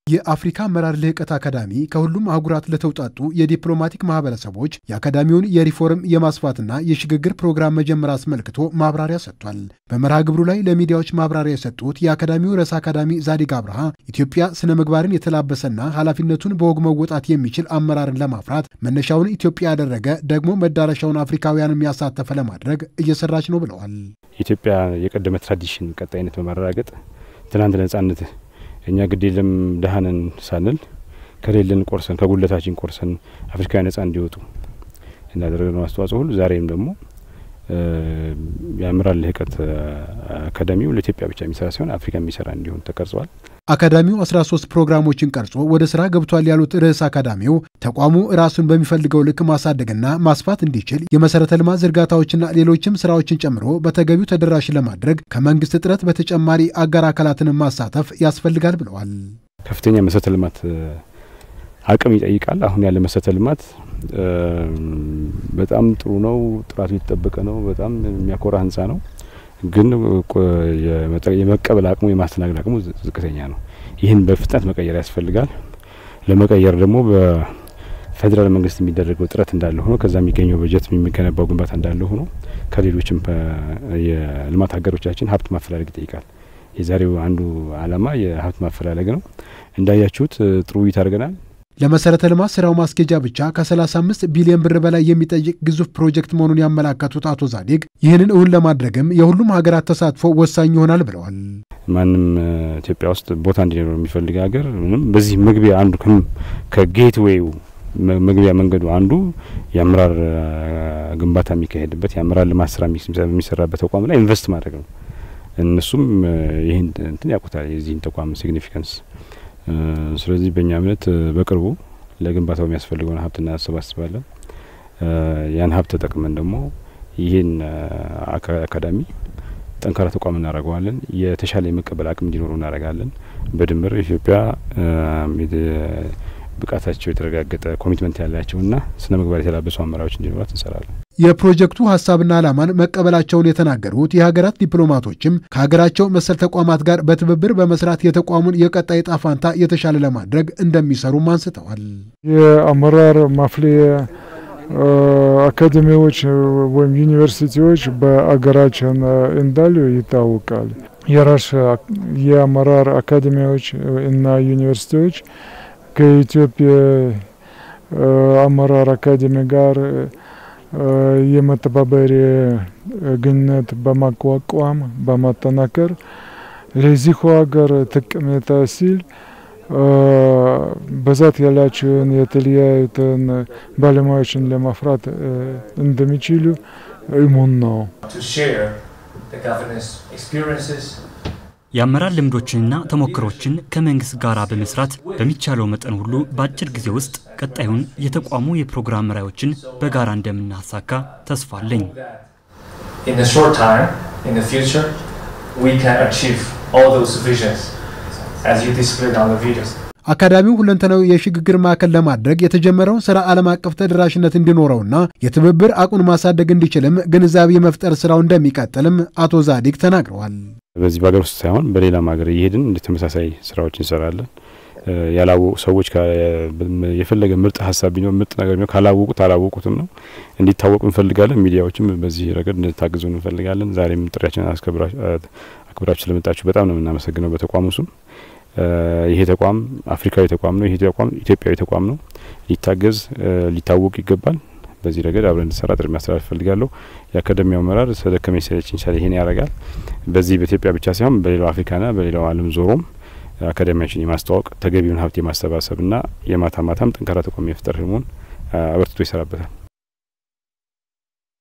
የአፍሪካ አመራር ልህቀት አካዳሚ ከሁሉም አህጉራት ለተውጣጡ የዲፕሎማቲክ ማህበረሰቦች የአካዳሚውን የሪፎርም የማስፋትና የሽግግር ፕሮግራም መጀመር አስመልክቶ ማብራሪያ ሰጥቷል። በመርሃ ግብሩ ላይ ለሚዲያዎች ማብራሪያ የሰጡት የአካዳሚው ርዕሰ አካዳሚ ዛዲግ አብርሃ ኢትዮጵያ ስነ ምግባርን የተላበሰና ኃላፊነቱን በወግ መወጣት የሚችል አመራርን ለማፍራት መነሻውን ኢትዮጵያ ያደረገ ደግሞ መዳረሻውን አፍሪካውያን የሚያሳተፈ ለማድረግ እየሰራች ነው ብለዋል። ኢትዮጵያ የቀደመ ትራዲሽን ቀጣይነት በማረጋገጥ ትናንት ነጻነት እኛ ግድ የለም ደሃነን ሳንል ከሌለን ቆርሰን ከጉለታችን ቆርሰን አፍሪካውያን ነጻ እንዲወጡ እንዳደረግነው አስተዋጽኦ ሁሉ ዛሬም ደግሞ የአመራር ልህቀት አካዳሚው ለኢትዮጵያ ብቻ የሚሰራ ሲሆን አፍሪካ የሚሰራ እንዲሆን ተቀርጸዋል። አካዳሚው 13 ፕሮግራሞችን ቀርጾ ወደ ስራ ገብቷል ያሉት ርዕስ አካዳሚው ተቋሙ ራሱን በሚፈልገው ልክ ማሳደግና ማስፋት እንዲችል የመሰረተ ልማት ዝርጋታዎችና ሌሎችም ስራዎችን ጨምሮ በተገቢው ተደራሽ ለማድረግ ከመንግስት ጥረት በተጨማሪ አጋር አካላትን ማሳተፍ ያስፈልጋል ብለዋል። ከፍተኛ መሰረተ ልማት አቅም ይጠይቃል። አሁን ያለ መሰረተ ልማት በጣም ጥሩ ነው፣ ጥራቱ የተጠበቀ ነው፣ በጣም የሚያኮራ ህንጻ ነው። ግን የመቀበል አቅሙ የማስተናገድ አቅሙ ዝቅተኛ ነው። ይህን በፍጥነት መቀየር ያስፈልጋል። ለመቀየር ደግሞ በፌዴራል መንግስት የሚደረገው ጥረት እንዳለ ሆኖ ከዛ የሚገኘው በጀት የሚገነባው ግንባታ እንዳለ ሆኖ ከሌሎችም የልማት ሀገሮቻችን ሀብት ማፈላለግ ይጠይቃል። የዛሬው አንዱ አላማ የሀብት ማፈላለግ ነው። እንዳያችሁት ጥሩ ውይይት አድርገናል። ለመሰረተ ልማት ስራው ማስኬጃ ብቻ ከ35 ቢሊዮን ብር በላይ የሚጠይቅ ግዙፍ ፕሮጀክት መሆኑን ያመላከቱት አቶ ዛዲግ ይህንን እውን ለማድረግም የሁሉም ሀገራት ተሳትፎ ወሳኝ ይሆናል ብለዋል። ማንም ኢትዮጵያ ውስጥ ቦታ እንዲኖረው የሚፈልግ ሀገር ምንም በዚህ መግቢያ አንዱ ከጌትዌው መግቢያ መንገዱ አንዱ የአመራር ግንባታ የሚካሄድበት የአመራር ልማት ስራ የሚሰራበት ተቋም ላይ ኢንቨስት ማድረግ ነው። እነሱም ይህን እንትን ያውቁታል የዚህን ተቋም ሲግኒፊካንስ ስለዚህ በእኛ እምነት በቅርቡ ለግንባታው የሚያስፈልገውን ሀብት እናሰባስባለን። ያን ሀብት ተጠቅመን ደግሞ ይህን አካዳሚ ጠንካራ ተቋም እናደርገዋለን። የተሻለ የመቀበል አቅም እንዲኖሩ እናደርጋለን። በድምር ኢትዮጵያ ብቃታቸው የተረጋገጠ ኮሚትመንት ያላቸውና ስነ ምግባር የተላበሱ አመራሮች እንዲኖራት እንሰራለን። የፕሮጀክቱ ሀሳብና ዓላማን መቀበላቸውን የተናገሩት የሀገራት ዲፕሎማቶችም ከሀገራቸው መሰል ተቋማት ጋር በትብብር በመስራት የተቋሙን የቀጣይ ዕጣ ፈንታ የተሻለ ለማድረግ እንደሚሰሩም አንስተዋል። የአመራር ማፍለያ አካዴሚዎች ወይም ዩኒቨርሲቲዎች በአገራችን እንዳሉ ይታወቃል። የራስ የአመራር አካዴሚዎች እና ዩኒቨርሲቲዎች ከኢትዮጵያ አመራር አካዴሚ ጋር የመተባበሪያ ግንኙነት በማቋቋም በማጠናከር ለዚሁ ሀገር ጠቀሜታ ሲል ብዛት ያላቸውን የተለያዩትን ባለሙያዎችን ለማፍራት እንደሚችሉ እሙን ነው። የአመራር ልምዶችንና ተሞክሮችን ከመንግስት ጋር በመስራት በሚቻለው መጠን ሁሉ በአጭር ጊዜ ውስጥ ቀጣዩን የተቋሙ የፕሮግራም ራዕዮችን በጋራ እንደምናሳካ ተስፋ አለኝ። አካዳሚው ሁለንተናዊ የሽግግር ማዕከል ለማድረግ የተጀመረውን ስራ ዓለም አቀፍ ተደራሽነት እንዲኖረውና የትብብር አቅሙን ማሳደግ እንዲችልም ግንዛቤ የመፍጠር ስራው እንደሚቀጥልም አቶ ዛዲግ ተናግረዋል። በዚህ በሀገር ውስጥ ሳይሆን በሌላም ሀገር እየሄድን እንደ ተመሳሳይ ስራዎች እንሰራለን። ያላወቁ ሰዎች የፈለገ ምርጥ ሀሳብ ቢኖር ምርጥ ነገር ቢኖር ካላወቁት አላወቁትም ነው እንዲታወቁ እንፈልጋለን። ሚዲያዎችም በዚህ ረገድ እንድታግዙ እንፈልጋለን። ዛሬም ጥሪያችንን አክብራችሁ ስለመጣችሁ በጣም ነው የምናመሰግነው። በተቋሙ ስም ይሄ ተቋም አፍሪካዊ ተቋም ነው። ይሄ ተቋም ኢትዮጵያዊ ተቋም ነው። ሊታገዝ ሊታወቅ ይገባል። በዚህ ረገድ አብረን እንድሰራ ጥሪ ማስተላለፍ እፈልጋለሁ። የአካዳሚው አመራር ስለደከመኝ ሰለቸኝ ሳይል ይሄን ያደርጋል። በዚህ በኢትዮጵያ ብቻ ሳይሆን በሌላው አፍሪካና በሌላው ዓለም ዞሮም አካዳሚያችን የማስተዋወቅ ተገቢውን ሀብት የማሰባሰብና የማታ ማታም ጠንካራ ተቋም የመፍጠር ህልሙን አበርትቶ ይሰራበታል።